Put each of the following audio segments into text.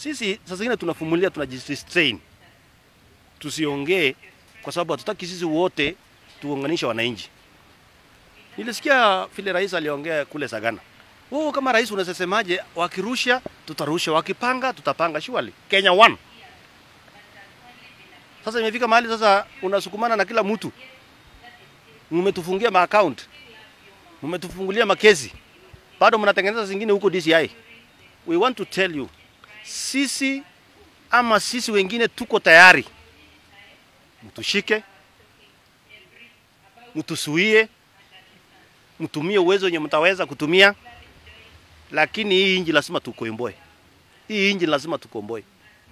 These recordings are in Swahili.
Sisi saa zingine tunafumulia, tunajirestrain tusiongee, kwa sababu hatutaki sisi wote tuunganishe wananchi. Nilisikia vile rais aliongea kule Sagana. Wewe kama rais unasemaje? Wakirusha tutarusha, wakipanga tutapanga. Surely Kenya one. Sasa imefika mahali sasa unasukumana na kila mtu, mmetufungia maaccount, mmetufungulia makesi, bado mnatengeneza zingine huko DCI. We want to tell you, sisi ama sisi wengine tuko tayari, mtushike, mtusuie, mtumie uwezo wenye mtaweza kutumia, lakini hii inji lazima tukomboe. Hii inji lazima tukomboe.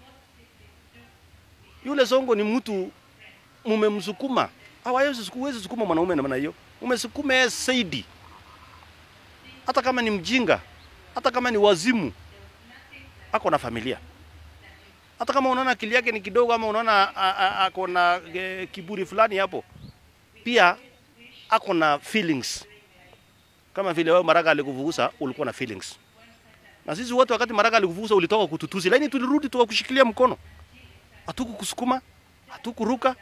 Yule Songo ni mtu mumemsukuma, hawawezi huwezi sukuma mwanaume namna hiyo, umesukuma yeye zaidi. Hata kama ni mjinga, hata kama ni wazimu, ako na familia. Hata kama unaona akili yake ni kidogo, ama unaona a- a- ako na e, kiburi fulani hapo, pia ako na feelings kama vile wewe Maraga alikuvugusa ulikuwa na feelings. Na sisi wote wakati Maraga alikuvugusa ulitoka kututusi, lakini tulirudi tukakushikilia mkono, hatukukusukuma, hatukuruka.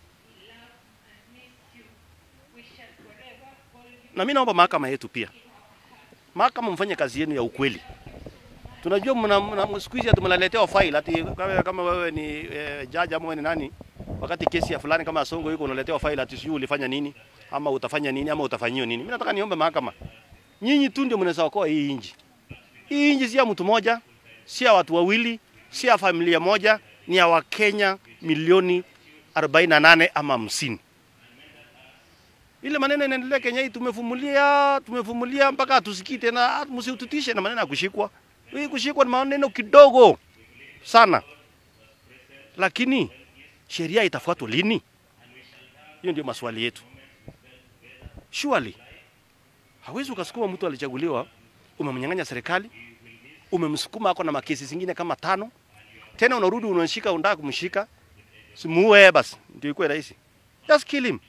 Na mimi naomba mahakama yetu pia, mahakama mfanye kazi yenu ya ukweli. Tunajua mna, mna siku hizi ati mnaletewa file ati kama, kama wewe ni eh, judge ama wewe ni nani, wakati kesi ya fulani kama Songo yuko unaletewa file ati sijui ulifanya nini ama utafanya nini ama utafanyiwa nini. Mimi nataka niombe mahakama, nyinyi tu ndio mnaweza okoa hii inji. Hii inji si ya mtu moja, si ya watu wawili, si ya familia moja, ni ya Wakenya milioni 48 ama 50. Ile maneno inaendelea Kenya hii, tumefumulia tumefumulia mpaka hatusikii tena, msiututishe na maneno ya kushikwa. Hii kushikwa ni maneno kidogo sana, lakini sheria itafuatwa lini? Hiyo ndio maswali yetu. Surely hawezi ukasukuma mtu alichaguliwa, umemnyang'anya serikali, umemsukuma ako na makesi zingine kama tano, tena unarudi unashika, unataka kumshika, simuue basi, ndio ikuwe rahisi. Just kill him.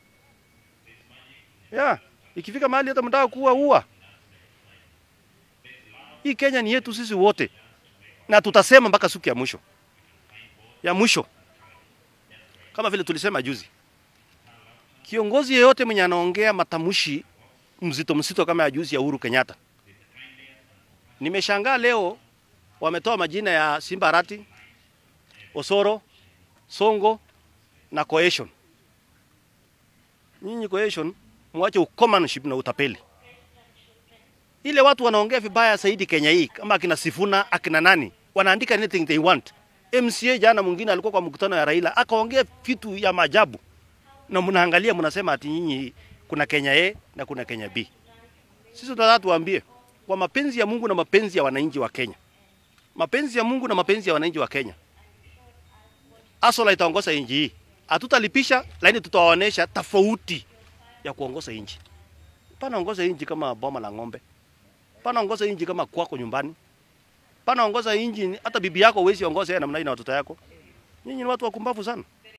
Yeah, ikifika mahali hata mtaka kuua ua. Hii Kenya ni yetu sisi wote, na tutasema mpaka siku ya mwisho ya mwisho, kama vile tulisema juzi. Kiongozi yeyote mwenye anaongea matamshi mzito mzito kama ya juzi ya Uhuru Kenyatta, nimeshangaa leo wametoa majina ya Simba Arati, Osoro, Songo na Cohesion. Nyinyi Cohesion, mwache ukomanship na utapeli. Ile watu wanaongea vibaya zaidi Kenya hii, kama akina Sifuna akina nani, wanaandika anything they want. MCA jana mwingine alikuwa kwa mkutano ya Raila akaongea vitu ya maajabu, na mnaangalia mnasema ati nyinyi kuna Kenya A na kuna Kenya B. Sisi tunataka tuwaambie kwa mapenzi ya Mungu na mapenzi ya wananchi wa Kenya, mapenzi ya Mungu na mapenzi ya wananchi wa Kenya, Asola itaongoza nchi hii. Hatutalipisha, lakini tutawaonesha tofauti ya kuongoza nchi. Pana ongoza nchi kama boma la ng'ombe, pana ongoza nchi kama kwako nyumbani, pana ongoza nchi hata bibi yako huwezi ongoza yeye namna hii na watoto yako. Nyinyi ni watu wakumbavu sana.